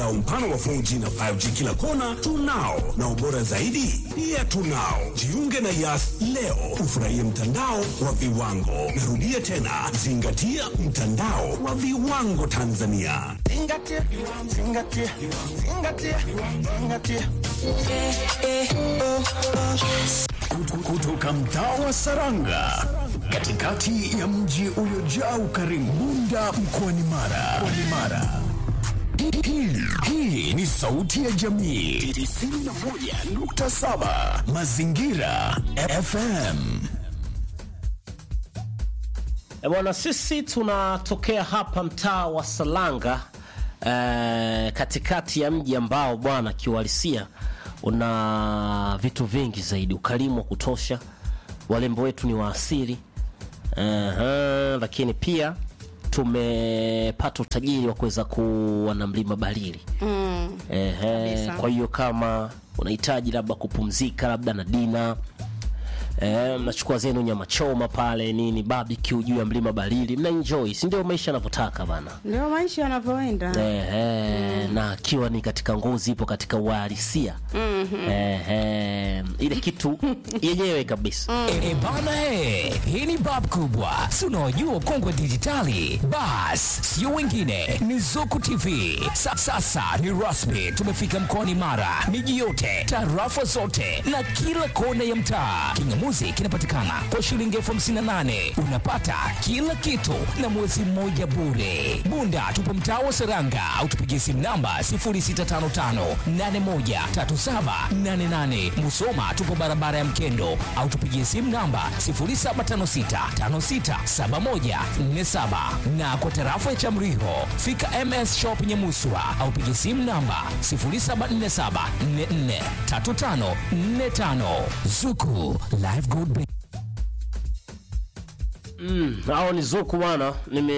mtandao mpana wa 4G na 5G kila kona tunao, na ubora zaidi pia tunao. Jiunge na Yas leo ufurahie mtandao wa viwango. Narudia tena, zingatia mtandao wa viwango Tanzania. Zingatia, zingatia, zingatia, zingatia. Kutoka mtaa wa Saranga, katikati ya mji uliojaa ukarimu, Bunda mkoani Mara. Mkoani Mara. Hii- Hii ni sauti ya jamii 91.7 Mazingira FM. E bwana, sisi tunatokea hapa mtaa wa Salanga eh, katikati ya mji ambao bwana kiuhalisia una vitu vingi zaidi, ukarimu wa kutosha, walembo wetu ni wa asili Aha, lakini pia tumepata utajiri wa kuweza kuwa na mlima Barili Ehe, Kabisa. kwa hiyo kama unahitaji labda kupumzika labda na dina Eh, mnachukua zenu nyama choma pale nini barbecue juu ya mlima Barili, mna enjoy, si ndio maisha yanavyotaka bana. Ndio maisha yanavyoenda. Ehe, na akiwa ni katika ngozi ipo katika uhalisia Ehe, ile kitu yenyewe kabisa E bana he, hii ni bab kubwa, si unaojua ukongwe dijitali. Bas, sio wengine, ni Zuku TV. Sa, sasa ni rasmi, tumefika mkoani Mara, miji yote, tarafa zote na kila kona ya mtaa. Kingamuzi kinapatikana kwa shilingi elfu hamsini na nane unapata kila kitu na mwezi mmoja bure. Bunda tupo mtaa wa Seranga au tupigie simu namba 0655813788. Musoma tupo barabara ya Mkendo au tupigie simu namba 0756567147 na kwa tarafa ya Chamriho fika MS Shop Nyamuswa au pigie simu namba 0747443545 Zuku Live Good Break. hao ni Zuku bwana,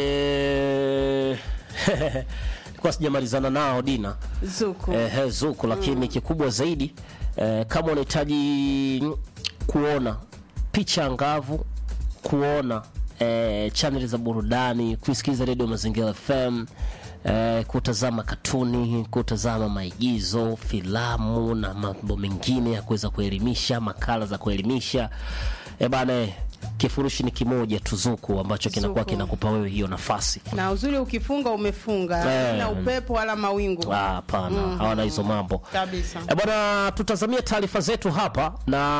nime nilikuwa sijamalizana nao dina Zuku. Ehe, Zuku, lakini kikubwa zaidi eh, kama unahitaji kuona picha angavu, kuona eh, chaneli za burudani, kusikiliza redio Mazingira FM eh, kutazama katuni, kutazama maigizo, filamu na mambo mengine ya kuweza kuelimisha, makala za kuelimisha eh, bana eh, kifurushi ni kimoja tu Zuku ambacho kinakuwa Zuku. kinakupa wewe hiyo nafasi. Na uzuri ukifunga umefunga, Eh. na upepo wala mawingu. Ah, Hapana, hawana hizo mambo Kabisa. E bwana, tutazamia taarifa zetu hapa,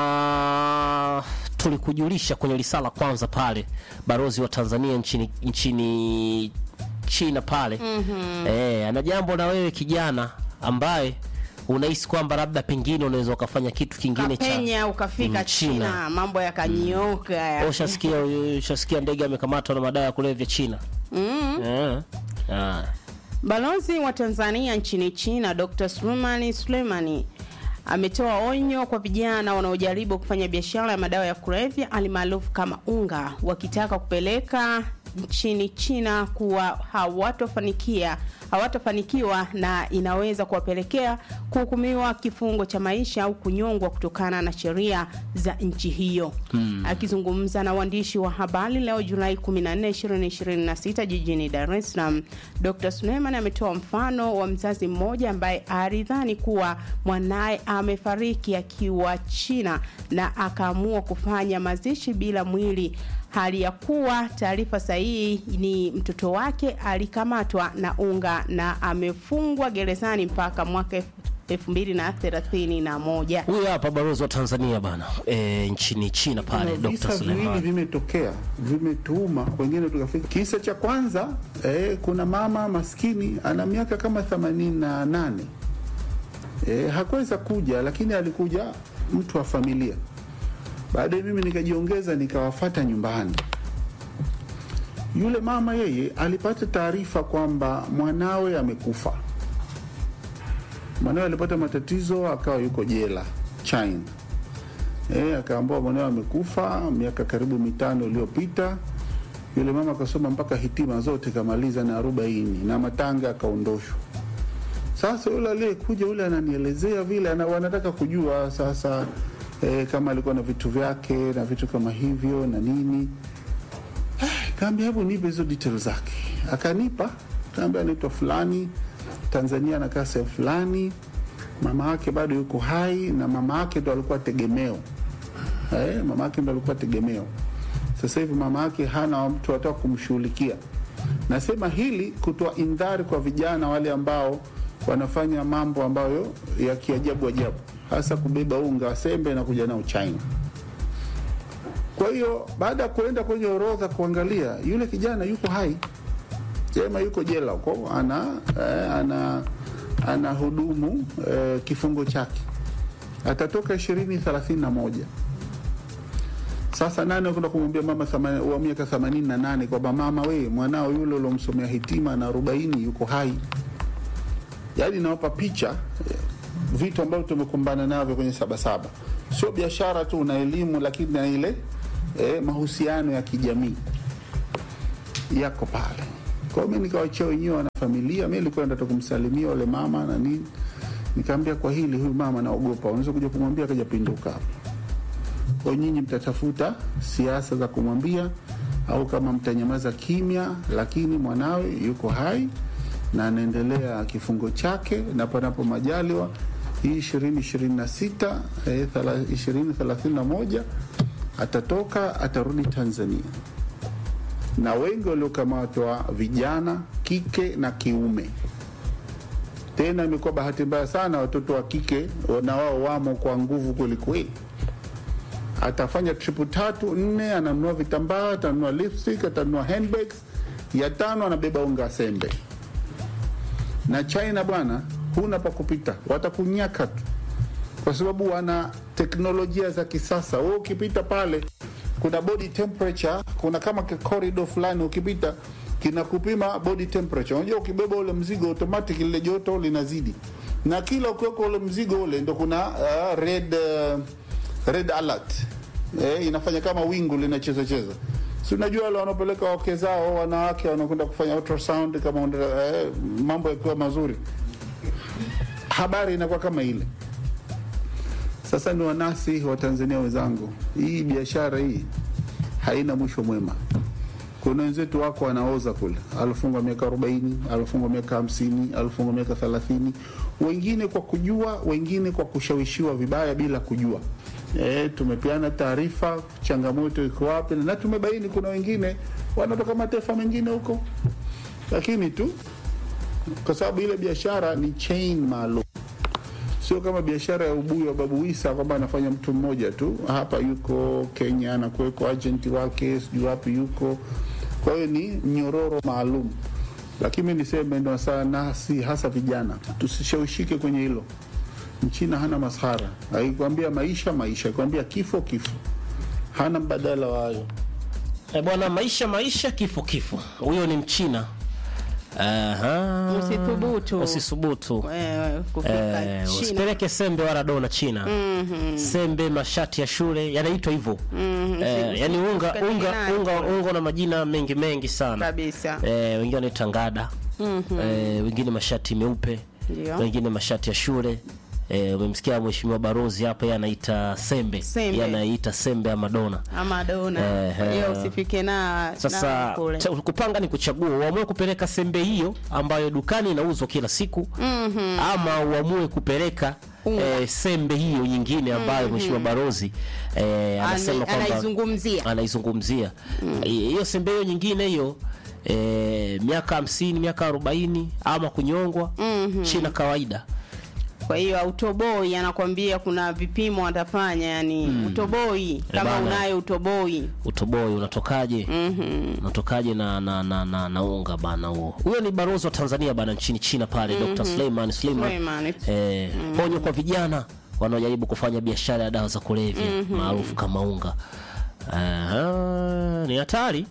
na tulikujulisha kwenye risala kwanza pale balozi wa Tanzania nchini, nchini China pale eh, ana jambo na wewe kijana ambaye unahisi kwamba labda pengine unaweza ukafanya kitu kingine cha Kapenya ukafika Mm, China. China, mambo yakanyooka. ya- ushasikia ushasikia ndege amekamatwa na madawa ya kulevya China eh. Ah. Balozi wa Tanzania nchini China Dr. Sulemani Sulemani ametoa onyo kwa vijana wanaojaribu kufanya biashara ya madawa ya kulevya alimaarufu kama unga, wakitaka kupeleka nchini China kuwa hawatofanikia hawatafanikiwa na inaweza kuwapelekea kuhukumiwa kifungo cha maisha au kunyongwa kutokana na sheria za nchi hiyo. Akizungumza na waandishi wa habari leo Julai 14, 2026 jijini Dar es Salaam, Dr. Suleiman ametoa mfano wa mzazi mmoja ambaye alidhani kuwa mwanaye amefariki akiwa China na akaamua kufanya mazishi bila mwili hali ya kuwa taarifa sahihi ni mtoto wake alikamatwa na unga na amefungwa gerezani mpaka mwaka elfu mbili na thelathini na moja. Huyu hapa balozi wa Tanzania bana e, nchini China pale Kuna Dr. visa viwili Suleiman. vimetokea vimetuuma, wengine tukafika. Kisa cha kwanza eh, kuna mama maskini ana miaka kama themanini na nane eh, hakuweza kuja, lakini alikuja mtu wa familia. Baadaye mimi nikajiongeza nikawafata nyumbani. Yule mama yeye alipata taarifa kwamba mwanawe amekufa. Mwanawe alipata matatizo, akawa yuko jela China. Eh, akaambiwa mwanawe amekufa miaka karibu mitano iliyopita. Yule mama akasoma mpaka hitima zote kamaliza na arobaini na matanga akaondoshwa. Sasa yule aliyekuja yule ananielezea vile ana, wanataka kujua sasa eh, kama alikuwa na vitu vyake na vitu kama hivyo na nini. Eh, kaambia hebu nipe hizo details zake. Akanipa, kaambia anaitwa fulani Tanzania anakaa sehemu fulani, mama yake bado yuko hai na mama yake ndo alikuwa tegemeo eh, mama yake ndo alikuwa tegemeo. Sasa hivi mama yake hana mtu ataka kumshughulikia. Nasema hili kutoa indhari kwa vijana wale ambao wanafanya mambo ambayo ya kiajabu ajabu, hasa kubeba unga wa sembe na kuja nao China. Kwa hiyo baada ya kuenda kwenye orodha kuangalia, yule kijana yuko hai, Jema yuko jela huko, ana eh, ana ana hudumu eh, kifungo chake, atatoka ishirini thelathini na moja. Sasa nani akwenda kumwambia mama thama- wa miaka themanini na nane kwamba mama, we mwanao yule uliomsomea hitima na arobaini yuko hai? Yaani nawapa picha eh, vitu ambavyo tumekumbana navyo kwenye Sabasaba. Sio biashara tu na elimu, lakini na ile eh, mahusiano ya kijamii yako pale. Kwa hiyo mi nikawachia wenyewe wana familia, mi nilikuwa nataka kumsalimia wale mama na nini, nikaambia kwa hili, huyu mama naogopa, unaweza kuja kumwambia akaja pinduka hapa kwa nyinyi mtatafuta siasa za kumwambia au kama mtanyamaza kimya, lakini mwanawe yuko hai na anaendelea kifungo chake, na panapo majaliwa hii ishirini ishirini na sita ishirini thelathini na moja atatoka atarudi Tanzania, na wengi waliokamatwa vijana kike na kiume. Tena imekuwa bahati mbaya sana, watoto wa kike na wao wamo kwa nguvu kwelikweli atafanya tripu tatu nne, ananunua vitambaa, atanunua lipstick, atanunua handbags, ya tano anabeba unga sembe. Na China bwana, huna pa kupita, watakunyaka tu, kwa sababu wana teknolojia za kisasa. Wewe ukipita pale, kuna body temperature, kuna kama corridor fulani, ukipita kinakupima body temperature. Unajua, ukibeba ule mzigo automatic lile joto linazidi, na kila ukiweka ule mzigo ule ndo kuna uh, red uh, red alert eh, inafanya kama wingu linacheza cheza. Si unajua wale wanaopeleka wake zao wanawake wanakwenda kufanya ultrasound kama eh, mambo yakiwa mazuri, habari inakuwa kama ile. Sasa ni wanasi wa Tanzania wenzangu, hii biashara hii haina mwisho mwema. Kuna wenzetu wako wanaoza kule, alifungwa miaka arobaini, alifungwa miaka hamsini, alifungwa miaka thelathini, wengine kwa kujua, wengine kwa kushawishiwa vibaya bila kujua. E, tumepeana taarifa changamoto iko wapi, na tumebaini kuna wengine wanatoka mataifa mengine huko, lakini tu kwa sababu ile biashara ni chain maalum, sio kama biashara ya ubuyu wa Babu Isa kwamba anafanya mtu mmoja tu. Hapa yuko Kenya, anakuweko agenti wake, sijui wapi yuko. Kwa hiyo ni mnyororo maalum, lakini mi niseme ndo sana, si hasa vijana, tusishawishike kwenye hilo. Mchina hana masahara, akikwambia maisha maisha, akikwambia kifo kifo, hana mbadala wa hayo. E bwana, maisha maisha, kifo kifo. Huyo ni Mchina. Aha. Usithubutu. Usithubutu. Wewe kufika Eh, China. usipeleke sembe wala dona China. Sembe, mashati ya shule yanaitwa hivyo. Eh, yani unga Usipeleke unga nayo. unga unga na majina mengi mengi sana. Kabisa. Eh, wengine wanaita ngada. Eh, wengine mashati meupe. Ndio. Wengine mashati ya shule. Eh, umemsikia mheshimiwa Barozi hapa yeye anaita sembe. Sembe. Yeye anaita sembe ama dona. ama dona Eh, kwa hiyo eh. usifike na Sasa na kule cha- kupanga ni kuchagua, uamue kupeleka sembe hiyo ambayo dukani inauzwa kila siku ama uamue kupeleka eh, sembe hiyo nyingine ambayo mheshimiwa Barozi eh, anasema Ana- kwamba anaizungumzia anaizungumzia hiyo sembe hiyo nyingine hiyo eh, miaka hamsini miaka arobaini ama kunyongwa China kawaida kwa hiyo autoboi anakwambia kuna vipimo atafanya yani utoboi kama bana. unayo utoboi utoboi unatokaje unatokaje na, na, na, na, na unga bana huo huyo ni barozi wa tanzania bana nchini china pale dr suleiman suleiman Suleiman. eh, ponyo kwa vijana wanaojaribu kufanya biashara ya dawa za kulevya maarufu kama unga Aha, ni hatari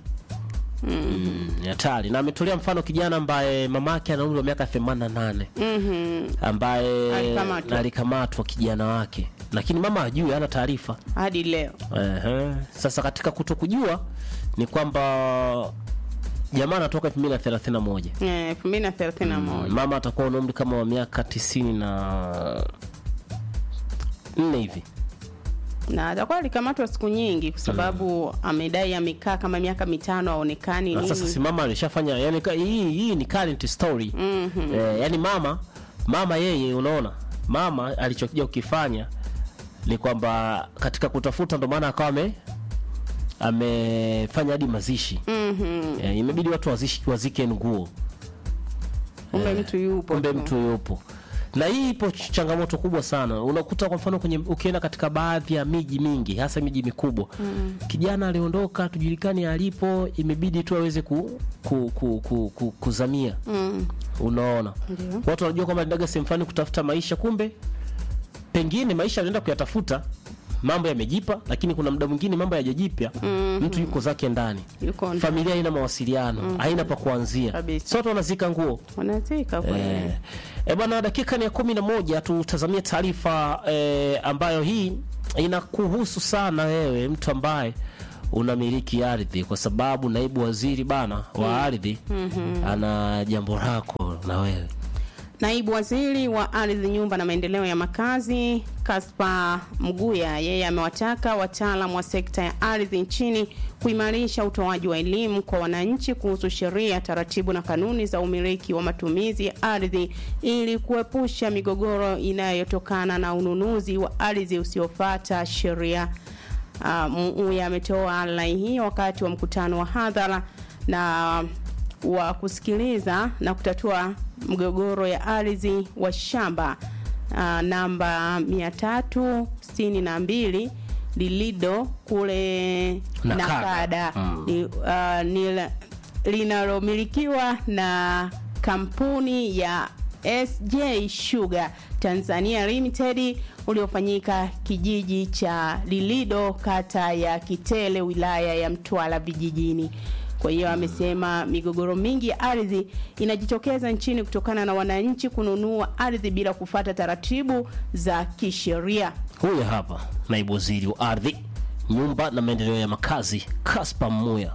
Mm, ni hatari na ametolea mfano kijana ambaye mamake ana umri wa miaka 88 ambaye Alikamatwa. alikamatwa kijana wake lakini mama hajui hana taarifa hadi leo Ehe. Sasa katika kutokujua ni kwamba jamaa anatoka 2031 Eh, elfu mbili na thelathini na moja mama atakuwa na umri kama wa miaka tisini na nne hivi na atakuwa alikamatwa siku nyingi kwa sababu amedai amekaa kama miaka mitano aonekani Na nini. sasa si mama alishafanya yani ka- hii hii ni current story eh, yani mama mama yeye unaona mama alichokuja kukifanya ni kwamba katika kutafuta ndo maana akawa ame amefanya hadi mazishi eh, imebidi watu wazishi, wazike nguo kumbe mtu yupo kumbe tu. mtu yupo na hii ipo ch- changamoto kubwa sana unakuta kwa mfano kwenye ukienda katika baadhi ya miji mingi hasa miji mikubwa mm. kijana aliondoka tujulikani alipo imebidi tu aweze ku, ku, ku, ku, ku, kuzamia Mm. unaona Ndio. watu wanajua kwamba aliendaga sehemu fulani kutafuta maisha kumbe pengine maisha alienda kuyatafuta mambo yamejipa lakini kuna muda mwingine mambo yajajipya mm-hmm. mtu yuko zake ndani Yuko ndani. familia haina mawasiliano haina pa kuanzia Kabisa. sote wanazika nguo wanazika kweli Eh, e bwana, dakika ni ya kumi na moja. Tutazamie taarifa eh, ambayo hii inakuhusu sana wewe, mtu ambaye unamiliki ardhi, kwa sababu naibu waziri bana wa ardhi ana jambo lako na wewe. Naibu waziri wa ardhi, nyumba na maendeleo ya makazi Kaspa Mguya, yeye amewataka wataalamu wa sekta ya ardhi nchini kuimarisha utoaji wa elimu kwa wananchi kuhusu sheria, taratibu na kanuni za umiliki wa matumizi ya ardhi ili kuepusha migogoro inayotokana na ununuzi wa ardhi usiofuata sheria. Uh, Mguya ametoa rai hiyo wakati wa mkutano wa hadhara na wa kusikiliza na kutatua mgogoro ya ardhi wa shamba uh, namba 362 lilido kule Nakada. Nakada Mm. Ni, uh, ni la- linalomilikiwa na kampuni ya SJ Sugar Tanzania Limited uliofanyika kijiji cha Lilido kata ya Kitele wilaya ya Mtwara vijijini. Kwa hiyo amesema migogoro mingi ya ardhi inajitokeza nchini kutokana na wananchi kununua ardhi bila kufuata taratibu za kisheria. Huyu hapa naibu waziri wa ardhi, nyumba na maendeleo ya makazi Kaspa Muya.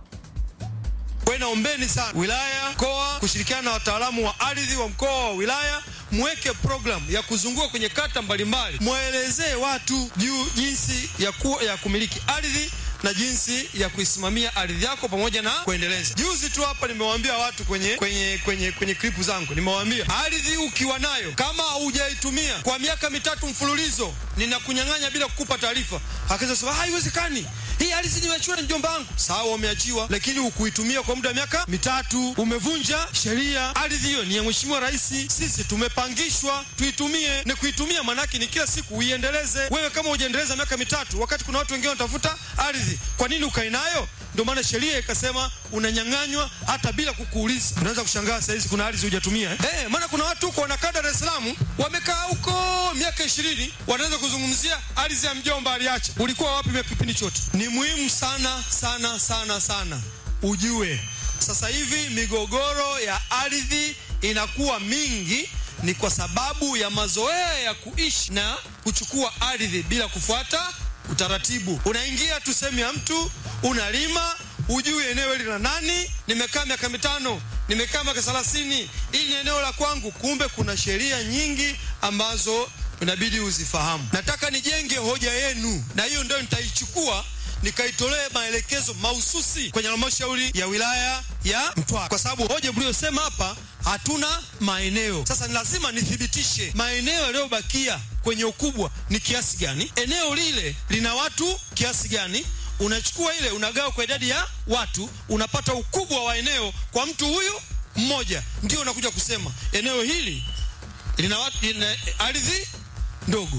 Kwa hiyo naombeni sana wilaya, mkoa kushirikiana na wataalamu wa ardhi wa mkoa wa wilaya mweke program ya kuzunguka kwenye kata mbalimbali, mwaelezee watu juu jinsi ya, ku, ya kumiliki ardhi na jinsi ya kuisimamia ardhi yako pamoja na kuendeleza. Juzi tu hapa nimewaambia watu kwenye kwenye kwenye kwenye klipu zangu, nimewaambia ardhi ukiwa nayo kama hujaitumia kwa miaka mitatu mfululizo, ninakunyang'anya bila kukupa taarifa. Akaweza sema haiwezekani, hii ardhi nimeachiwa na mjomba wangu. Sawa, umeachiwa, lakini hukuitumia kwa muda wa miaka mitatu, umevunja sheria. Ardhi hiyo ni ya Mheshimiwa Rais, sisi tumepangishwa tuitumie. Ni kuitumia maanake ni kila siku uiendeleze. Wewe kama hujaendeleza miaka mitatu, wakati kuna watu wengine wanatafuta ardhi, kwa nini ukae nayo? Ndio maana sheria ikasema unanyang'anywa hata bila kukuuliza. Unaweza kushangaa saa hizi kuna ardhi hujatumia eh? Eh, maana kuna watu huko wanakaa Dar es Salaam wamekaa huko miaka ishirini wanaweza kuzungumzia ardhi ya mjomba aliacha. Ulikuwa wapi miaka kipindi chote? Ni muhimu sana sana sana sana ujue sasa hivi migogoro ya ardhi inakuwa mingi ni kwa sababu ya mazoea ya kuishi na kuchukua ardhi bila kufuata utaratibu. Unaingia tu sehemu ya mtu, unalima, hujui eneo hili la nani. Nimekaa miaka mitano, nimekaa miaka thelathini, hili ni eneo la kwangu. Kumbe kuna sheria nyingi ambazo inabidi uzifahamu. Nataka nijenge hoja yenu, na hiyo ndio nitaichukua nikaitolee maelekezo mahususi kwenye halmashauri ya wilaya ya Mtwara, kwa sababu hoja mliyosema hapa hatuna maeneo. Sasa ni lazima nithibitishe maeneo yaliyobakia kwenye ukubwa ni kiasi gani, eneo lile lina watu kiasi gani. Unachukua ile unagawa kwa idadi ya watu, unapata ukubwa wa eneo kwa mtu huyu mmoja, ndio unakuja kusema eneo hili lina watu, lina ardhi ndogo.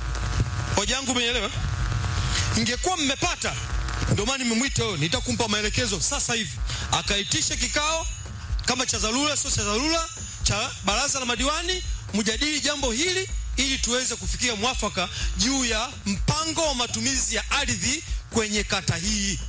Hoja yangu umeelewa? ingekuwa mmepata, ndio maana nimemwita huyo, nitakumpa maelekezo sasa hivi, akaitishe kikao kama cha dharura, sio cha dharura, cha baraza la madiwani, mjadili jambo hili ili tuweze kufikia mwafaka juu ya mpango wa matumizi ya ardhi kwenye kata hii,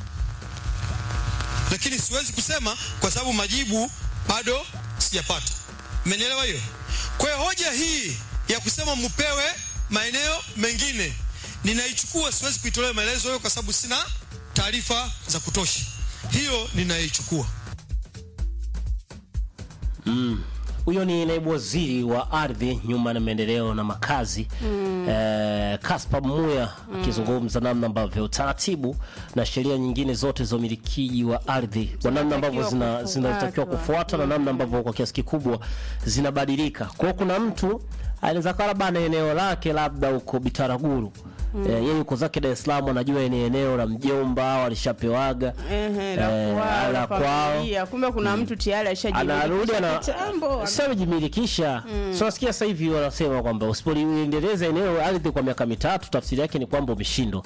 lakini siwezi kusema kwa sababu majibu bado sijapata. Mmenielewa hiyo? Kwa hiyo hoja hii ya kusema mpewe maeneo mengine ninaichukua, siwezi kuitolea maelezo hiyo kwa sababu sina taarifa za kutosha. Hiyo ninaichukua. huyo ni naibu waziri wa ardhi, nyumba na maendeleo na makazi mm. eh, Kaspa Muya akizungumza namna ambavyo taratibu na sheria nyingine zote za umilikiaji wa ardhi kwa namna ambavyo zina- zinatakiwa kufuatwa. kufuata na namna ambavyo kwa kiasi kikubwa zinabadilika. Kwa hiyo kuna mtu anaweza kuwa labda na eneo lake labda huko Bitaraguru Eh, yeye yuko zake Dar es Salaam, anajua ni eneo la mjomba au alishapewaga Ehe, la Eh, kwao, la la kwao. familia. Kumbe kuna mtu tayari anarudi ana ashajimilikisha kitambo. sio amejimilikisha. So nasikia sasa hivi wanasema kwamba usipoliendeleza eneo ardhi kwa miaka mitatu, tafsiri yake ni kwamba umeshindwa.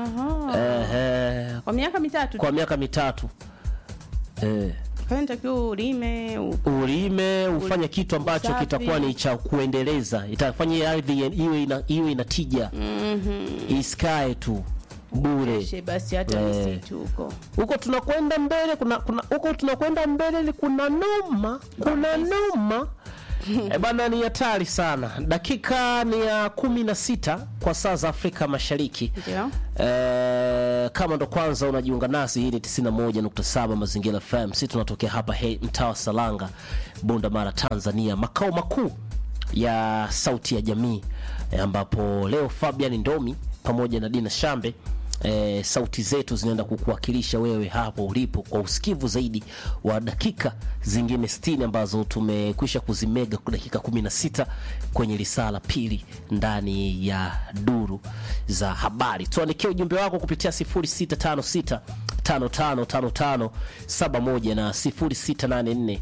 Ehe, Kwa miaka mitatu kwa miaka mitatu eh, takiwa ulime u- ulime ufanye kitu ambacho usafi. kitakuwa ni cha kuendeleza, itafanya ile ardhi iwe ina, iwe ina tija isikae tu bure. she basi hata Eh. misitu huko huko tunakwenda mbele kuna kuna huko tunakwenda mbele ni kuna noma kuna noma e bana ni hatari sana dakika ni ya kumi na sita kwa saa za afrika mashariki Ndio. e, kama ndo kwanza unajiunga nasi hii ni 91.7 mazingira fm si tunatokea hapa he, mtaa wa salanga bunda mara tanzania makao makuu ya sauti ya jamii e, ambapo leo fabian ndomi pamoja na dina shambe e, sauti zetu zinaenda kukuwakilisha wewe hapo ulipo kwa usikivu zaidi wa dakika zingine 60 ambazo tumekwisha kuzimega kwa dakika 16 kwenye lisaa la pili ndani ya duru za habari tuandikie ujumbe wako kupitia 0656 555571 na 0684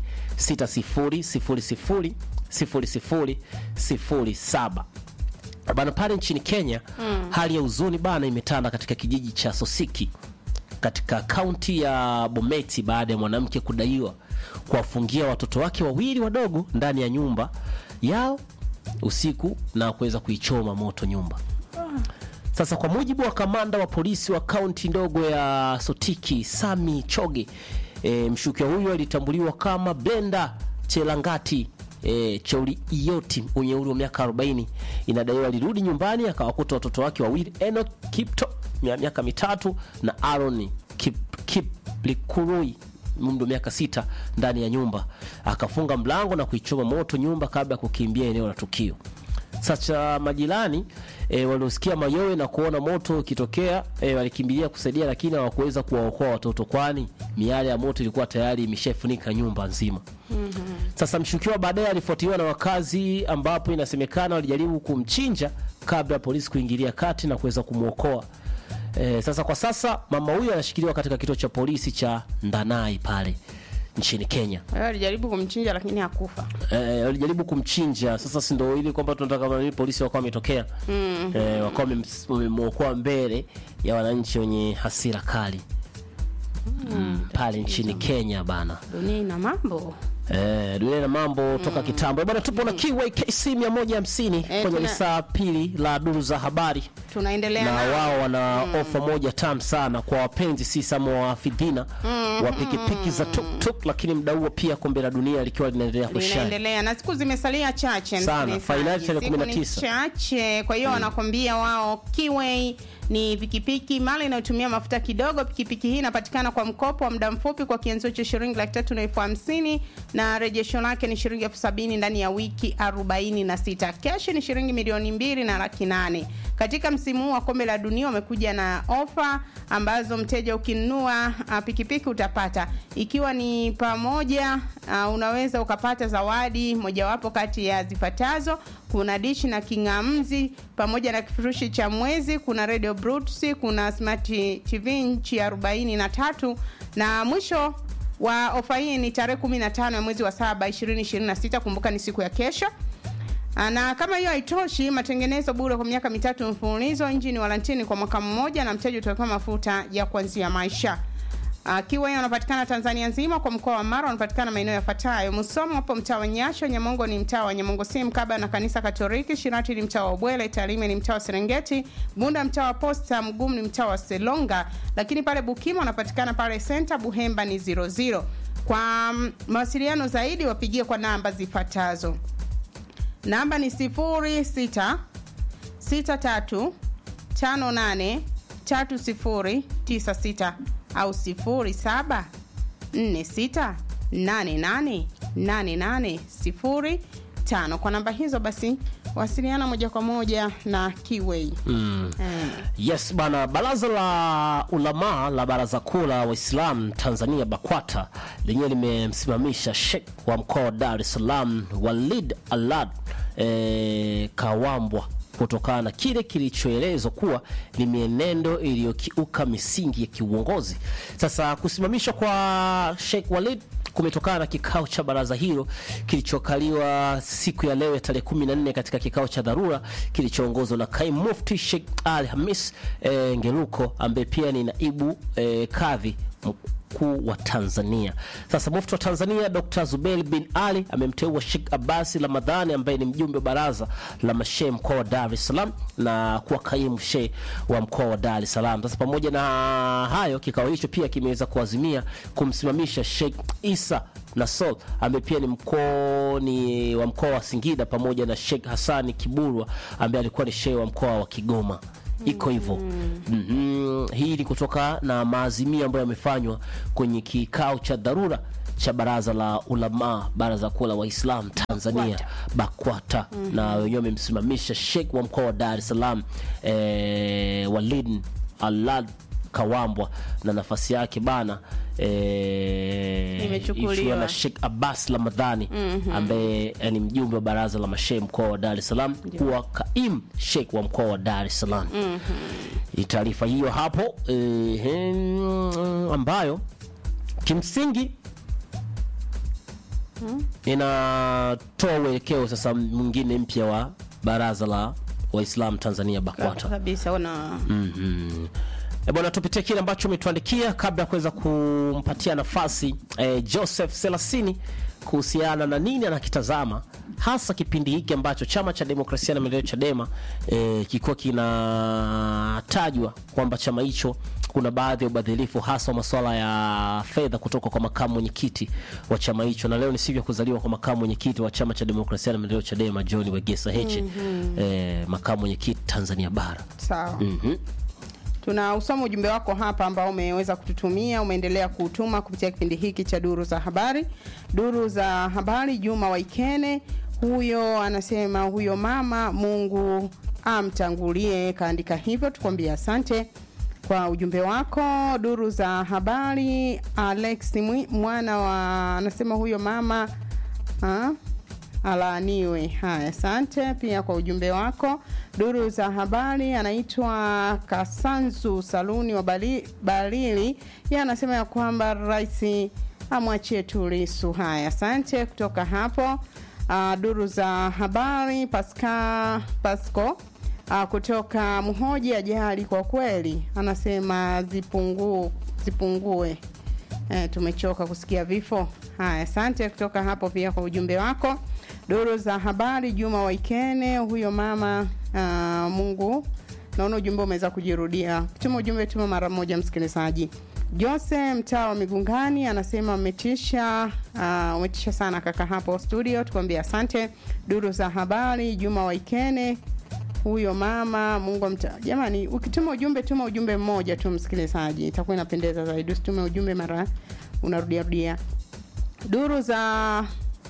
6000 0007 bana pale nchini kenya mm. hali ya huzuni bana imetanda katika kijiji cha sosiki katika kaunti ya bometi baada ya mwanamke kudaiwa kuwafungia watoto wake wawili wadogo ndani ya nyumba yao usiku na kuweza kuichoma moto nyumba sasa kwa mujibu wa kamanda wa polisi wa kaunti ndogo ya Sotiki Sami Choge, e, mshukiwa huyo alitambuliwa kama Brenda Chelangati e, Chauli Iyoti mwenye umri wa miaka 40. Inadaiwa alirudi nyumbani akawakuta watoto wake wawili Enoch Kipto mia- miaka mitatu na Aaron Kip, Kiplikurui umri wa miaka sita ndani ya nyumba, akafunga mlango na kuichoma moto nyumba kabla ya kukimbia eneo la tukio. Sasa majirani e, waliosikia mayowe na kuona moto ukitokea e, walikimbilia kusaidia, lakini hawakuweza kuwaokoa watoto, kwani miale ya moto ilikuwa tayari imeshafunika nyumba nzima. Sasa mshukiwa baadaye alifuatiliwa na wakazi, ambapo inasemekana walijaribu kumchinja kabla ya polisi kuingilia kati na kuweza kumwokoa. E, sasa kwa sasa mama huyo anashikiliwa katika kituo cha polisi cha Ndanai pale nchini Kenya. Kwa hiyo alijaribu kumchinja lakini hakufa Eh, walijaribu kumchinja. Sasa si ndio ili kwamba tunataka kama nini polisi wakawa wametokea mm. eh, wakawa wamem- wamemwokoa mbele ya wananchi wenye hasira kali mm, pale nchini Kenya bana. dunia ina mambo Eh, dunia na mambo toka kitambo bana. Tupo na KYKC 150 Eh, kwenye tuna- lisaa pili la duru za habari tunaendelea na nao. wao wana ofa moja tamu sana kwa wapenzi si sama wa fidhina wa pikipiki za tuktuk, lakini mda huo pia kombe la dunia likiwa linaendelea kushine. linaendelea na siku zimesalia chache Sana, msikilizaji. fainali tarehe Siku ni 19. chache kwa hiyo wanakwambia wao Kiway ni pikipiki mali inayotumia mafuta kidogo pikipiki hii inapatikana kwa mkopo wa muda mfupi kwa kianzio cha shilingi laki tatu na elfu hamsini na rejesho lake ni shilingi elfu sabini ndani ya wiki 46 keshi ni shilingi milioni mbili na laki nane katika msimu huu wa kombe la dunia wamekuja na ofa ambazo mteja ukinunua uh, pikipiki utapata ikiwa ni pamoja uh, unaweza ukapata zawadi mojawapo kati ya zifuatazo kuna dishi na king'amzi pamoja na kifurushi cha mwezi kuna radio Bluetooth, kuna smart tv nchi ya 43 na mwisho wa ofa hii ni tarehe 15 ya mwezi wa saba 2026 kumbuka ni siku ya kesho Ah, na kama hiyo haitoshi matengenezo bure kwa miaka mitatu mfululizo injini walantini kwa mwaka mmoja na mteja utawekewa mafuta ya kuanzia maisha Uh, kiwa hiyo wanapatikana Tanzania nzima kwa mkoa wa Mara wanapatikana maeneo yafuatayo: Musoma hapo mtaa wa Nyasho, Nyamongo ni mtaa wa Nyamongo si mkaba na kanisa Katoliki, Shirati ni mtaa wa Ubwele, Tarime ni mtaa wa Serengeti, Bunda mtaa wa Posta, Mgumu ni mtaa wa Selonga, lakini pale Bukima wanapatikana pale Center, Buhemba ni 00. Kwa mm, mawasiliano zaidi wapigie kwa namba zifuatazo. Namba ni 06 63 58 3096 au 07 46 88 8805 kwa namba hizo basi wasiliana moja kwa moja na Kiway mm. eh. Yes bana, baraza la ulamaa la baraza kuu la Waislamu Tanzania BAKWATA lenyewe limemsimamisha Sheikh wa mkoa wa Dar es Salaam Walid Alad e, Kawambwa kutokana na kile kilichoelezwa kuwa ni mienendo iliyokiuka misingi ya kiuongozi. Sasa kusimamishwa kwa Sheikh Walid kumetokana na kikao cha baraza hilo kilichokaliwa siku ya leo ya tarehe 14 katika kikao cha dharura kilichoongozwa na kaimu mufti Sheikh Ali Hamis e, Ngeruko ambaye pia ni naibu e, kadhi mkuu wa Tanzania. Sasa mufti wa Tanzania Dr. Zubeir bin Ali amemteua Sheikh Abasi Ramadhani ambaye ni mjumbe wa baraza la mashehe mkoa wa Dar es Salaam na kuwa kaimu shehe wa mkoa wa Dar es Salaam. Sasa pamoja na hayo, kikao hicho pia kimeweza kuazimia kumsimamisha Sheikh Isa Nasol ambaye pia ni mkoa ni wa mkoa wa Singida pamoja na Sheikh Hassani Kiburwa ambaye alikuwa ni shehe wa mkoa wa Kigoma iko hivyo mm-hmm. Hii ni kutoka na maazimio ambayo yamefanywa kwenye kikao cha dharura cha baraza la ulama baraza kuu la Waislamu Tanzania BAKWATA mm-hmm. na wenyewe wamemsimamisha Sheikh wa mkoa wa Dar es Salaam eh, Walid Alad Kawambwa na nafasi yake bana eh, Imechukuliwa. ikiwa na Sheikh Abbas Ramadhani mm-hmm. ambaye ni mjumbe wa baraza la mashehe mkoa wa Dar es Salaam kuwa kaimu Sheikh wa mkoa wa Dar es Salaam mm-hmm. taarifa hiyo hapo eh, hem, ambayo kimsingi inatoa uelekeo sasa mwingine mpya wa baraza la Waislamu Tanzania BAKWATA. kabisa una Mhm. E bwana, tupitie kile ambacho umetuandikia kabla ya kuweza kumpatia nafasi eh, Joseph Selasini kuhusiana na nini anakitazama hasa kipindi hiki ambacho chama cha demokrasia na maendeleo Chadema eh, kilikuwa kinatajwa kwamba chama hicho kuna baadhi ya ubadhilifu hasa wa masuala ya fedha kutoka kwa makamu mwenyekiti wa chama hicho, na leo ni siku ya kuzaliwa kwa makamu mwenyekiti wa chama cha demokrasia na maendeleo Chadema John Wegesa Heche eh, makamu mwenyekiti Tanzania bara sawa Mhm. tuna usoma ujumbe wako hapa ambao umeweza kututumia umeendelea kuutuma kupitia kipindi hiki cha duru za habari duru za habari juma waikene huyo anasema huyo mama mungu amtangulie kaandika hivyo tukwambia asante kwa ujumbe wako duru za habari alex Mwi- mwana wa anasema huyo mama ha? alaaniwe. Haya, asante pia kwa ujumbe wako. Duru za habari, anaitwa Kasanzu Saluni wa Bali- Balili, yeye anasema ya kwamba rais amwachie tu Lissu. Haya, asante kutoka hapo. Uh, duru za habari, Pasca Pasco uh, kutoka Mhoji, ajali kwa kweli, anasema zipungu, zipungue Eh, tumechoka kusikia vifo. Haya, asante kutoka hapo pia kwa ujumbe wako. Duru za habari, Juma Waikene, huyo mama uh, Mungu, naona ujumbe umeweza kujirudia. Tuma ujumbe, tuma mara moja, msikilizaji. Jose mtaa wa Migungani anasema umetisha, uh, umetisha sana kaka hapo studio, tukwambia asante. Duru za habari, Juma Waikene, huyo mama mungu amta jamani ukituma ujumbe tuma ujumbe mmoja tu msikilizaji itakuwa inapendeza zaidi usitume ujumbe mara unarudia rudia duru za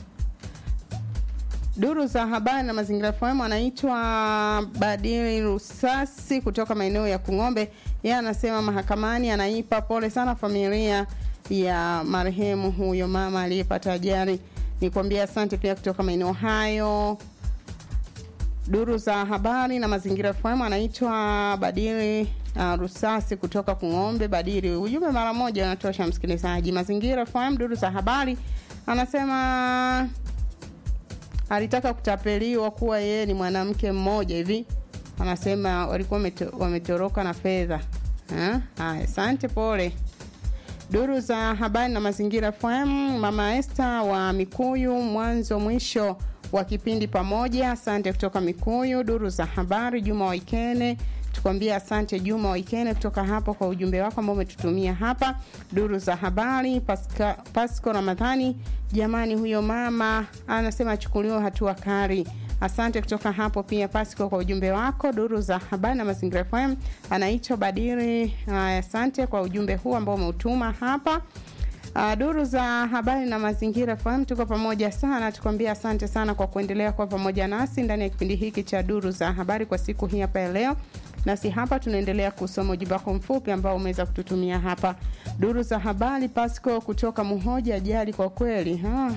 duru za habari na mazingira FM anaitwa Badili Rusasi kutoka maeneo ya Kung'ombe. Yeye anasema mahakamani anaipa pole sana familia ya marehemu huyo mama aliyepata ajali. Nikwambia asante pia kutoka maeneo hayo duru za habari na mazingira FM anaitwa Badili uh, Rusasi kutoka Kung'ombe. Badili, ujumbe mara moja unatosha msikilizaji. Mazingira FM, duru za habari, anasema alitaka kutapeliwa kuwa yeye ni mwanamke mmoja hivi, anasema walikuwa wameto- wametoroka na fedha. Eh? Haya, asante, pole duru za habari na mazingira FM, mama Esther wa Mikuyu, mwanzo mwisho wa kipindi pamoja. Asante kutoka Mikuyu. Duru za habari, Juma Waikene, tukwambia asante Juma Waikene kutoka hapo kwa ujumbe wako ambao umetutumia hapa. Duru za habari, Pasca, Pasco Ramadhani, jamani, huyo mama anasema achukuliwe hatua kali. Asante kutoka hapo pia Pasco kwa ujumbe wako. Duru za habari na mazingira FM anaitwa Badiri. Haya, asante kwa ujumbe huu ambao umeutuma hapa. Uh, duru za habari na mazingira FM tuko pamoja sana, tukwambia asante sana kwa kuendelea kuwa pamoja nasi ndani ya kipindi hiki cha duru za habari kwa siku hii hapa ya leo. Nasi hapa tunaendelea kusoma ujumbe wako mfupi ambao umeweza kututumia hapa. Duru za habari Pasco kutoka Muhoja, ajali kwa kweli ha,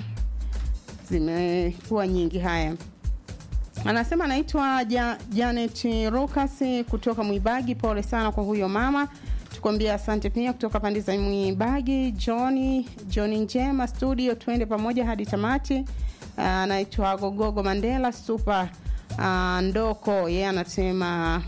zimekuwa nyingi. Haya, anasema anaitwa ja, Janet Lucas kutoka Mwibagi. Pole sana kwa huyo mama tukwambia asante pia kutoka pande za Mwibagi. Johni Johni Njema studio, twende pamoja hadi tamati. Anaitwa uh, Gogogo Mandela super uh, Ndoko yeye yeah, anasema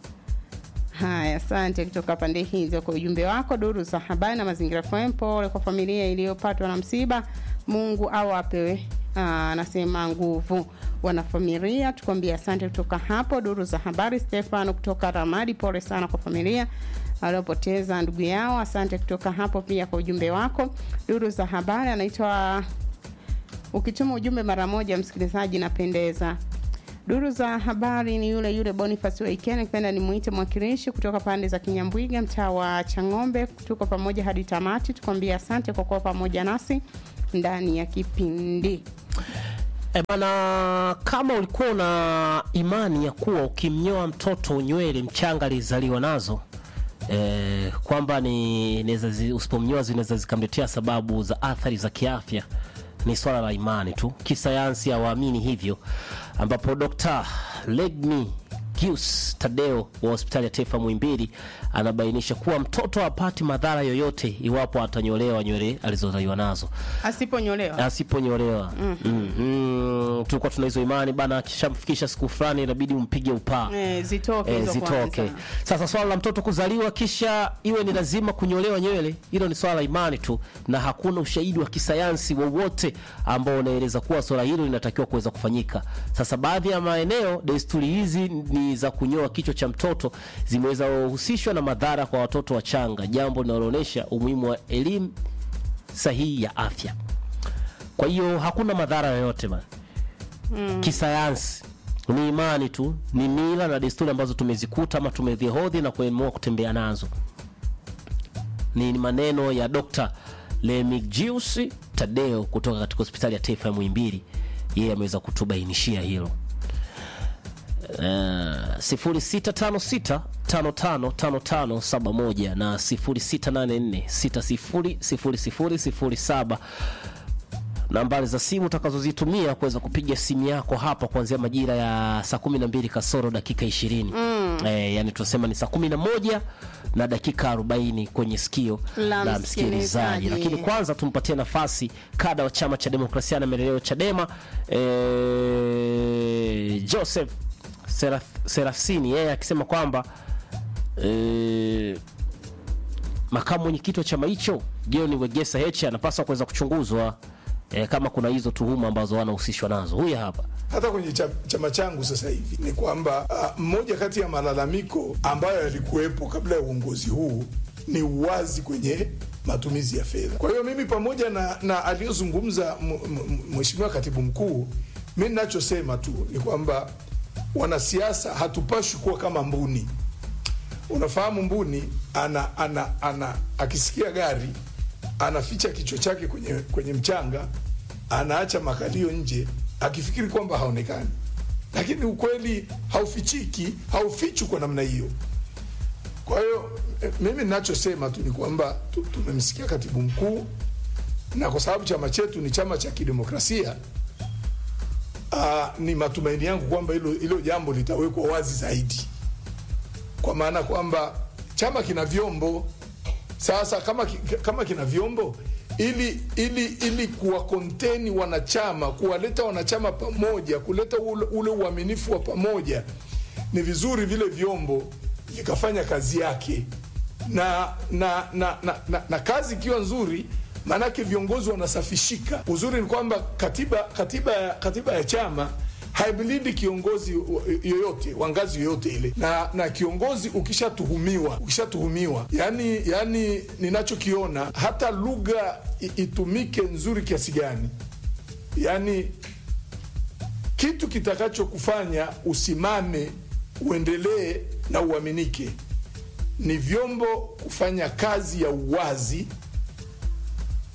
haya. Asante kutoka pande hizo kwa ujumbe wako. Duru za habari na mazingira FM, pole kwa familia iliyopatwa na msiba, Mungu awape anasema uh, nguvu wanafamilia. Tukwambia asante kutoka hapo. Duru za habari Stefano kutoka Ramadi, pole sana kwa familia waliopoteza ndugu yao. Asante kutoka hapo pia kwa ujumbe wako. Duru za habari anaitwa ukituma ujumbe mara moja, msikilizaji, napendeza. Duru za habari ni yule yule Boniface Waikene, kipenda ni muite mwakilishi kutoka pande za Kinyambwiga, mtaa wa Chang'ombe. Tuko pamoja hadi tamati, tukwambia asante kwa kuwa pamoja nasi ndani ya kipindi. E bana, kama ulikuwa una imani ya kuwa ukimnyoa mtoto nywele mchanga alizaliwa nazo e, kwamba ni usipomnyoa zinaweza zikamletea sababu za athari za kiafya, ni swala la imani tu. Kisayansi hawaamini hivyo, ambapo Dr. Legni Gius Tadeo wa hospitali ya taifa Muhimbili anabainisha kuwa mtoto hapati madhara yoyote iwapo atanyolewa nywele alizozaliwa nazo. Asiponyolewa, asiponyolewa mm -hmm. mm -hmm. Tulikuwa tuna hizo imani bana, akishamfikisha siku fulani inabidi umpige upaa e, zitoke, e, zitoke. Sasa swala la mtoto kuzaliwa kisha iwe ni lazima kunyolewa nywele, hilo ni swala la imani tu, na hakuna ushahidi wa kisayansi wowote ambao unaeleza kuwa swala hilo linatakiwa kuweza kufanyika. Sasa baadhi ya maeneo desturi hizi ni za kunyoa kichwa cha mtoto zimeweza kuhusishwa na madhara kwa watoto wachanga, jambo linaloonyesha umuhimu wa elimu sahihi ya afya. Kwa hiyo hakuna madhara yoyote bana, mm. Kisayansi ni imani tu, ni mila na desturi ambazo tumezikuta ama tumevihodhi na kuamua kutembea nazo. Ni maneno ya Dr. Remigius Tadeo kutoka katika hospitali ya taifa ya Muhimbili, yeye ameweza kutubainishia hilo. Uh, 0656555571 na 0684600007 nambari za simu utakazozitumia kuweza kupiga simu yako hapa kuanzia majira ya saa 12 kasoro dakika 20. Mm. Eh, yani tunasema ni saa 11 na dakika 40 kwenye sikio La la msikilizaji. msikilizaji. Lakini kwanza tumpatie nafasi kada wa chama cha demokrasia na maendeleo Chadema, eh, Joseph Seraf, Serafsini yeye akisema kwamba eh, makamu mwenyekiti wa chama hicho John Wegesa Heche anapaswa kuweza kuchunguzwa eh, kama kuna hizo tuhuma ambazo wanahusishwa nazo. Huyu hapa hata kwenye cha- chama changu sasa hivi ni kwamba ah, mmoja kati ya malalamiko ambayo yalikuwepo kabla ya uongozi huu ni uwazi kwenye matumizi ya fedha. Kwa hiyo mimi pamoja na, na aliyozungumza m- m- mheshimiwa katibu mkuu, mi ninachosema tu ni kwamba wanasiasa hatupashwi kuwa kama mbuni. Unafahamu mbuni ana, ana, ana akisikia gari anaficha kichwa chake kwenye, kwenye mchanga, anaacha makalio nje akifikiri kwamba haonekani, lakini ukweli haufichiki, haufichwi kwa namna hiyo. Kwa hiyo eh, mimi ninachosema tu ni kwamba tu- tumemsikia katibu mkuu, na kwa sababu chama chetu ni chama cha kidemokrasia uh, ni matumaini yangu kwamba hilo hilo jambo litawekwa wazi zaidi, kwa maana kwamba chama kina vyombo sasa kama, ki- kama kina vyombo ili ili ili kuwa konteni wanachama kuwaleta wanachama pamoja kuleta ule, ule uaminifu wa pamoja ni vizuri vile vyombo vikafanya kazi yake na na na, na, na, na kazi ikiwa nzuri maanake viongozi wanasafishika uzuri ni kwamba katiba katiba ya- katiba ya chama haimlindi kiongozi wa- yoyote wa ngazi yoyote ile na na kiongozi ukishatuhumiwa ukishatuhumiwa yani yani ninachokiona hata lugha i- itumike nzuri kiasi gani yani kitu kitakachokufanya usimame uendelee na uaminike ni vyombo kufanya kazi ya uwazi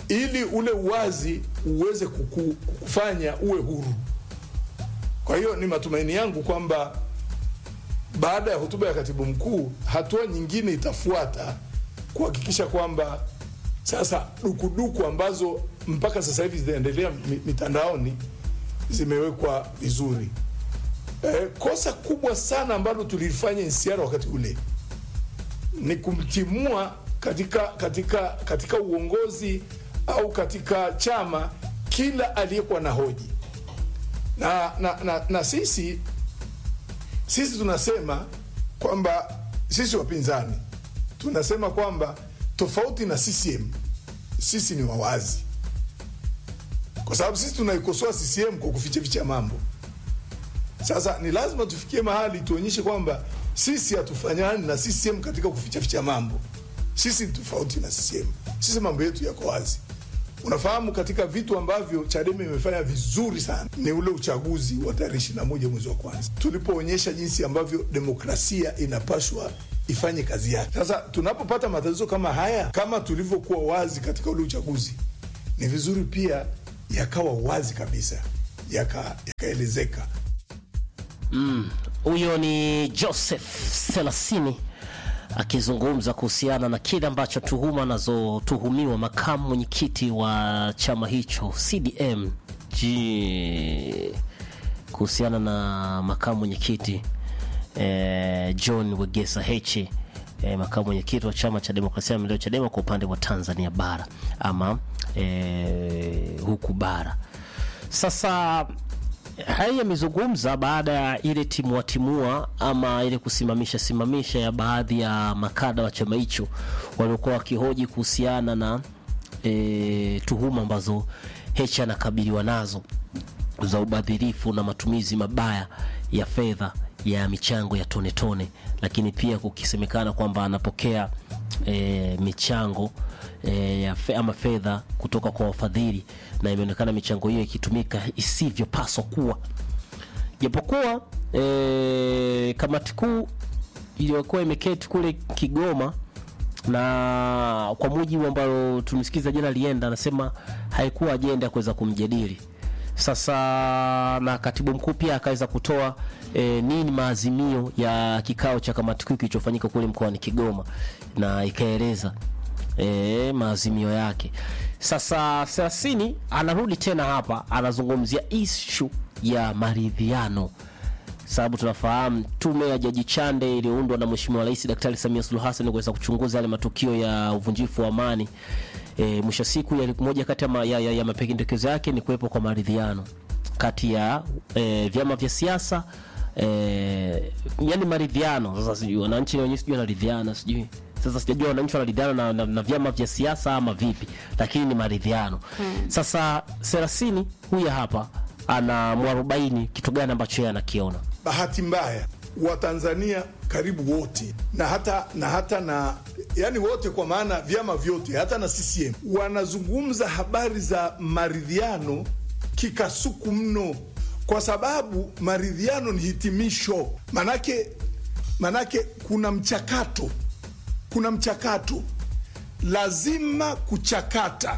ili ule uwazi uweze kuku- kufanya uwe huru. Kwa hiyo ni matumaini yangu kwamba baada ya hotuba ya katibu mkuu, hatua nyingine itafuata kuhakikisha kwamba sasa dukuduku ambazo mpaka sasa hivi zinaendelea mi- mitandaoni zimewekwa vizuri. Eh, kosa kubwa sana ambalo tulifanya NCR wakati ule ni kumtimua katika, katika, katika uongozi au katika chama kila aliyekuwa na hoji na, na, na, na sisi sisi tunasema kwamba sisi wapinzani tunasema kwamba tofauti na CCM sisi ni wawazi, kwa sababu sisi tunaikosoa CCM kwa kufichaficha mambo. Sasa ni lazima tufikie mahali tuonyeshe kwamba sisi hatufanyani na CCM katika kufichaficha mambo. Sisi ni tofauti na CCM, sisi mambo yetu yako wazi. Unafahamu, katika vitu ambavyo Chadema imefanya vizuri sana ni ule uchaguzi wa tarehe 21 mwezi wa kwanza, tulipoonyesha jinsi ambavyo demokrasia inapaswa ifanye kazi yake. Sasa tunapopata matatizo kama haya, kama tulivyokuwa wazi katika ule uchaguzi, ni vizuri pia yakawa wazi kabisa, yaka- yakaelezeka Huyo ni Joseph Selasini akizungumza kuhusiana na kile ambacho tuhuma anazotuhumiwa makamu mwenyekiti wa chama hicho CDM G kuhusiana na makamu mwenyekiti eh, John Wegesa Heche eh, makamu mwenyekiti wa chama cha demokrasia na maendeleo Chadema kwa upande wa Tanzania bara ama eh, huku bara sasa haya yamezungumza baada ya ile timua timua ama ile kusimamisha simamisha ya baadhi ya makada wa chama hicho waliokuwa wakihoji kuhusiana na e, tuhuma ambazo Heche anakabiliwa nazo za ubadhirifu na matumizi mabaya ya fedha ya michango ya tone tone, lakini pia kukisemekana kwamba anapokea e, michango e, ya fe, ama fedha kutoka kwa wafadhili na imeonekana michango hiyo ikitumika isivyopaswa kuwa japokuwa e, kamati kuu iliyokuwa imeketi kule Kigoma na kwa mujibu ambalo tumesikiza jana lienda, anasema haikuwa ajenda ya kuweza kumjadili sasa, na katibu mkuu pia akaweza kutoa e, nini maazimio ya kikao cha kamati kuu kilichofanyika kule mkoani Kigoma, na ikaeleza e, maazimio yake. Sasa Selasini anarudi tena hapa, anazungumzia ishu ya maridhiano sababu tunafahamu tume ya Jaji Chande iliyoundwa na Mheshimiwa Rais Daktari Samia Suluhu Hassan kuweza kuchunguza yale matukio ya uvunjifu wa amani. E, mwisho siku ya moja kati ya, ma, ya, ya, ya mapendekezo yake ni kuwepo kwa maridhiano kati ya e, vyama vya siasa e, yani maridhiano. Sasa sijui wananchi wenyewe sijui wanaridhiana sijui sasa sijajua wananchi wanaridhiana na, na, na vyama vya siasa ama vipi, lakini ni maridhiano hmm. Sasa Serasini huyu hapa ana mwarobaini kitu gani ambacho yeye anakiona bahati mbaya Watanzania karibu wote na hata na hata na yani wote kwa maana vyama vyote hata na CCM wanazungumza habari za maridhiano kikasuku mno, kwa sababu maridhiano ni hitimisho. Manake manake kuna mchakato, kuna mchakato, lazima kuchakata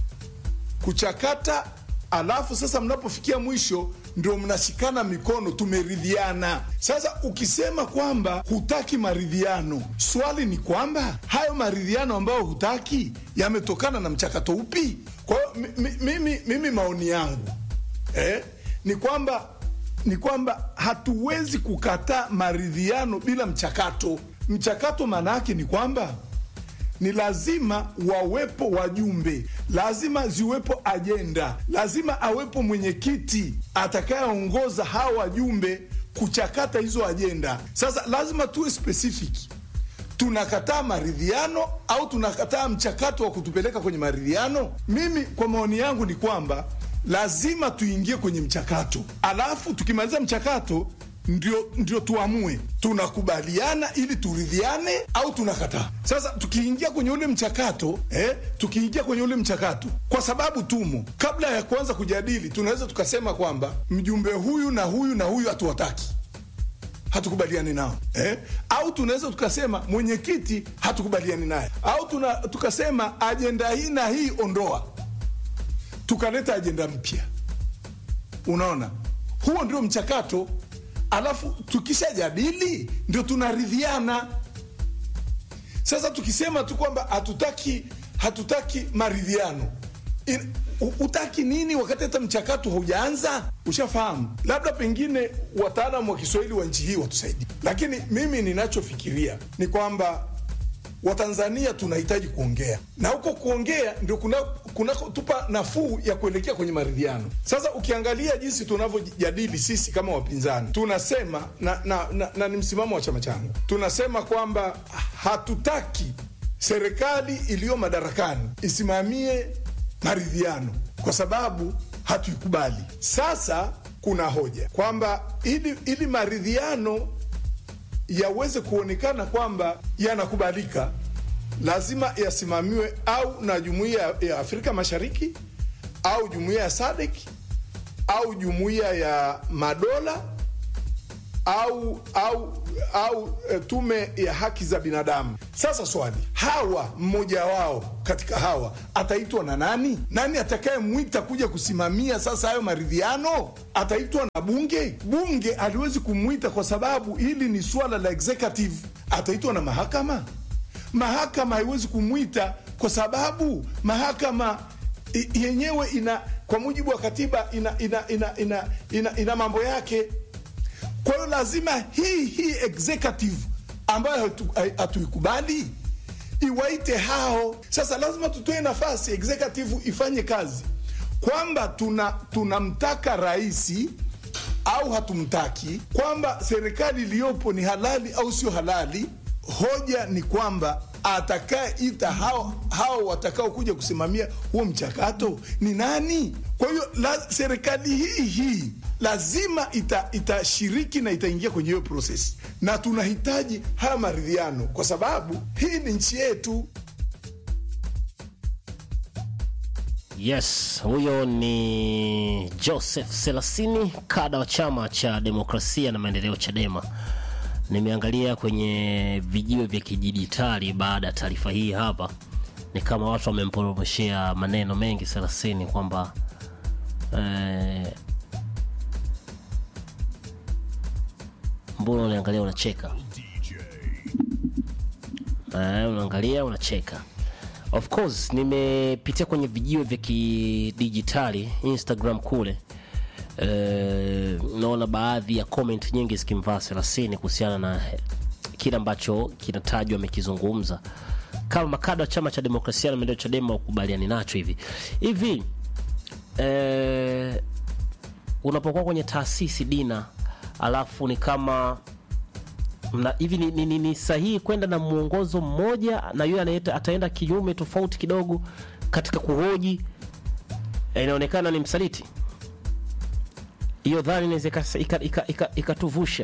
kuchakata, alafu sasa mnapofikia mwisho ndio mnashikana mikono, tumeridhiana. Sasa ukisema kwamba hutaki maridhiano, swali ni kwamba hayo maridhiano ambayo hutaki yametokana na mchakato upi? Kwa hiyo mi- mi- mimi, mimi maoni yangu eh, ni kwamba ni kwamba hatuwezi kukataa maridhiano bila mchakato. Mchakato maana yake ni kwamba ni lazima wawepo wajumbe, lazima ziwepo ajenda, lazima awepo mwenyekiti atakayeongoza hawa wajumbe kuchakata hizo ajenda. Sasa lazima tuwe specific, tunakataa maridhiano au tunakataa mchakato wa kutupeleka kwenye maridhiano? Mimi kwa maoni yangu ni kwamba lazima tuingie kwenye mchakato, alafu tukimaliza mchakato ndio, ndio tuamue tunakubaliana ili turidhiane au tunakataa. Sasa tukiingia kwenye ule mchakato eh, tukiingia kwenye ule mchakato kwa sababu tumo, kabla ya kuanza kujadili, tunaweza tukasema kwamba mjumbe huyu na huyu na huyu hatuwataki hatukubaliani nao eh? Au tunaweza tukasema mwenyekiti hatukubaliani naye, au tuna, tukasema ajenda hii na hii ondoa. tukaleta ajenda mpya unaona huo ndio mchakato alafu tukishajadili ndio tunaridhiana sasa tukisema tu kwamba hatutaki hatutaki maridhiano In- u- utaki nini wakati hata mchakato haujaanza ushafahamu labda pengine wataalamu wa kiswahili wa nchi hii watusaidie lakini mimi ninachofikiria ni kwamba watanzania tunahitaji kuongea na huko kuongea ndio kunakotupa kuna nafuu ya kuelekea kwenye maridhiano sasa ukiangalia jinsi tunavyojadili sisi kama wapinzani tunasema na, na, na, na ni msimamo wa chama changu tunasema kwamba hatutaki serikali iliyo madarakani isimamie maridhiano kwa sababu hatuikubali sasa kuna hoja kwamba ili, ili maridhiano yaweze kuonekana kwamba yanakubalika lazima yasimamiwe au na jumuiya ya Afrika Mashariki au jumuiya ya SADC au jumuiya ya madola au au au e, tume ya haki za binadamu. Sasa swali, hawa mmoja wao katika hawa ataitwa na nani? Nani atakayemwita kuja kusimamia sasa hayo maridhiano? Ataitwa na bunge? Bunge haliwezi kumwita kwa sababu hili ni swala la executive. Ataitwa na mahakama? Mahakama haiwezi kumwita kwa sababu mahakama i- yenyewe ina kwa mujibu wa katiba ina ina ina ina, ina, ina mambo yake kwa hiyo lazima hii hii executive ambayo hatu- hai- hatuikubali iwaite hao. Sasa lazima tutoe nafasi executive ifanye kazi, kwamba tuna tunamtaka rais au hatumtaki, kwamba serikali iliyopo ni halali au sio halali. Hoja ni kwamba atakayeita hao, hao watakao kuja kusimamia huo mchakato ni nani? Kwa hiyo la, serikali hii hii lazima ita- itashiriki na itaingia kwenye hiyo proses, na tunahitaji haya maridhiano kwa sababu hii ni nchi yetu. Yes, huyo ni Joseph Selasini, kada wa chama cha demokrasia na maendeleo CHADEMA. Nimeangalia kwenye vijiwe vya kidijitali baada ya taarifa hii hapa, ni kama watu wamemporomoshea maneno mengi Selasini kwamba eh, mbona unaangalia unacheka eh, unaangalia unacheka of course nimepitia kwenye vijiwe vya kidijitali instagram kule eh, naona baadhi ya comment nyingi zikimvaa selasini kuhusiana na kile ambacho kinatajwa amekizungumza kama makada wa chama cha demokrasia na maendeleo chadema ukubaliani nacho hivi hivi eh, unapokuwa kwenye taasisi dina alafu ni kama mna, hivi ni, ni, ni, ni sahihi kwenda na mwongozo mmoja na yule anaenda ataenda kinyume tofauti kidogo katika kuhoji eh, inaonekana ni msaliti hiyo dhani inaweza ikatuvusha ika, ika, ika, ikatuvusha.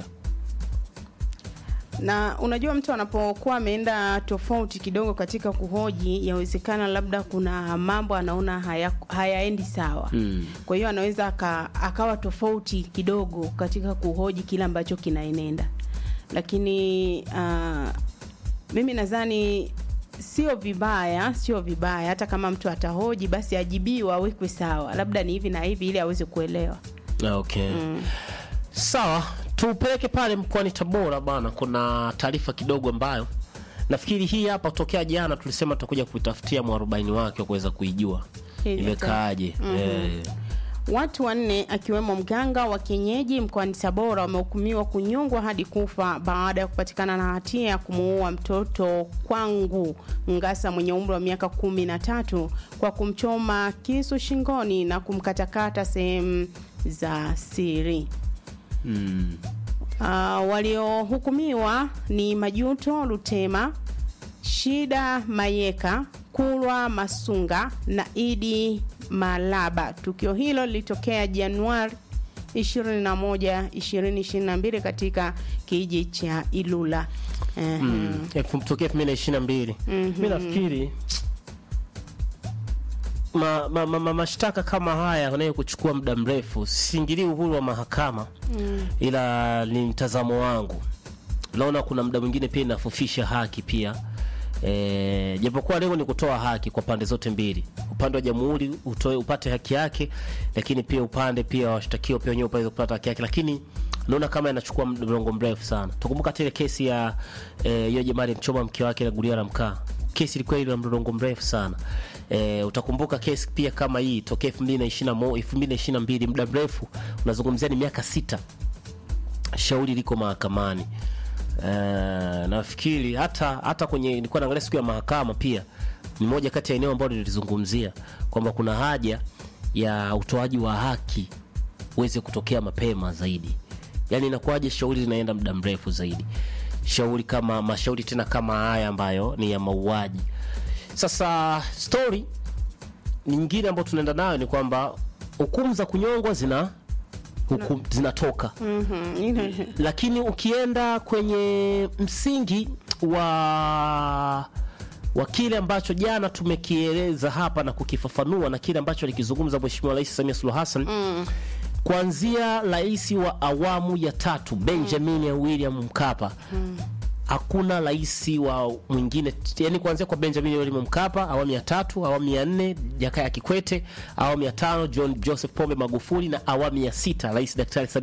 na unajua mtu anapokuwa ameenda tofauti kidogo katika kuhoji yawezekana labda kuna mambo anaona haya, hayaendi sawa mm. kwa hiyo anaweza aka, akawa tofauti kidogo katika kuhoji kile ambacho kinaenenda lakini uh, mimi nadhani sio vibaya sio vibaya hata kama mtu atahoji basi ajibiwa awekwe sawa labda ni hivi na hivi ili aweze kuelewa okay sawa tupeleke pale mkoani tabora bana kuna taarifa kidogo ambayo nafikiri hii hapa tokea jana tulisema tutakuja kuitafutia mwarobaini wake wa kuweza kuijua Hili imekaaje Eh, Watu wanne akiwemo mganga wa kienyeji mkoani Tabora wamehukumiwa kunyongwa hadi kufa baada ya kupatikana na hatia ya kumuua mtoto Kwangu Ngasa mwenye umri wa miaka kumi na tatu kwa kumchoma kisu shingoni na kumkatakata sehemu za siri. Uh, waliohukumiwa ni Majuto Lutema, Shida Mayeka, Kulwa Masunga na Idi Malaba. Tukio hilo lilitokea Januari 21 2022 katika kijiji cha Ilula. Eh, elfu- tokea elfu mbili na ishirini na mbili mi nafikiri ma, ma, ma, ma, mashtaka kama haya yanayo kuchukua muda mrefu siingilii uhuru wa mahakama mm. ila ni mtazamo wangu naona kuna muda mwingine pia inafufisha haki pia E, japokuwa lengo ni kutoa haki kwa pande zote mbili, upande wa jamhuri utoe upate haki yake, lakini pia upande pia washtakiwa pia wenyewe upate kupata haki yake, lakini naona kama inachukua mlongo mrefu sana. Tukumbuka ile kesi ya eh, hiyo jamaa alimchoma mke wake na gunia la mkaa. Kesi ilikuwa ile mlolongo mrefu sana. E, utakumbuka kesi pia kama hii tokea 2021 2022, muda mrefu unazungumzia ni miaka sita shauri liko mahakamani. Uh, nafikiri hata hata kwenye nilikuwa naangalia siku ya mahakama pia ni moja kati ya eneo ambalo nilizungumzia kwamba kuna haja ya utoaji wa haki uweze kutokea mapema zaidi. Yaani inakuwaje shauri linaenda muda mrefu zaidi, shauri kama mashauri tena kama haya ambayo ni ya mauaji. Sasa story nyingine ambayo tunaenda nayo ni kwamba hukumu za kunyongwa zina hukum, zinatoka Mhm, ile- lakini ukienda kwenye msingi wa wa kile ambacho jana tumekieleza hapa na kukifafanua na kile ambacho alikizungumza Mheshimiwa Rais Samia Suluhu Hassan mm. kuanzia rais wa awamu ya tatu Benjamin William Mkapa mm hakuna rais wa mwingine yani kuanzia kwa Benjamin William Mkapa awamu ya tatu, awamu ya nne Jakaya Kikwete, awamu ya tano John Joseph Pombe Magufuli na awamu ya sita Rais Daktari Samia